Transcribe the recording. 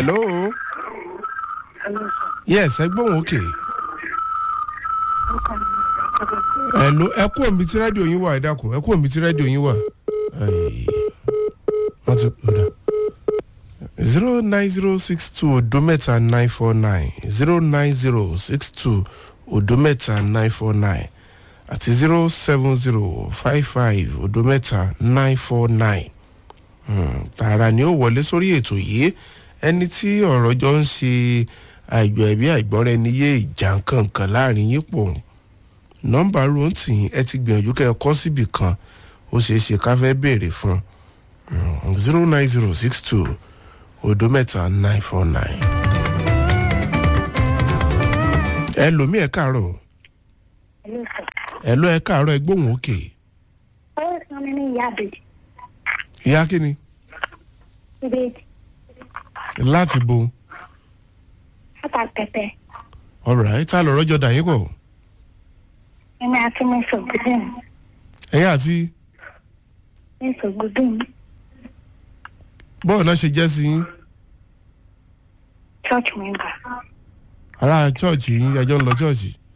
hello yes ẹ gbóhùn òkè hello ẹ kú òmí tí rédíò yín wà ẹ dákun ẹ kú òmí tí rédíò yín wà. Ai, wọ́n ti kúrò zero nine zero six two odo mẹ́ta nine four nine zero nine zero six two odo mẹ́ta nine four nine àti zero seven zero five five odo mẹ́ta nine four nine tààrà ni ó wọlé sórí ètò yìí ẹni tí ọ̀rọ̀ jọ ń ṣe àìgbọ̀ ẹ̀bí àìgbọ́ra ẹni yé ìjà kankan láàrin yín pọ̀ nọ́mbà ròǹtì ẹ ti gbìyànjú kẹ́ ẹ kọ́ síbì kan ó ṣeé ṣe ká fẹ́ béèrè fún zero nine zero six two odo mẹ́ta nine four nine. ẹ lòmí ẹ káàárọ̀ ẹ lọ ẹ káàárọ̀ ẹ gbóhùn òkè Ọwọ́ sọ mi ní ìyá àbèjì. ìyá kíni Ìbejì. láti bo Látà pẹpẹ. ọ̀rọ̀ ẹ̀ tá a lọ rọ́jọ́ dà yín pọ̀ Èmi àti mi sògùdùn. ẹ̀yìn àti Mi sògùdùn. bọ́ọ̀ náà ṣe jẹ́ sí yín Church member. ará chọ́ọ̀chì yín ẹjọ́ ń lọ chọ́ọ̀chì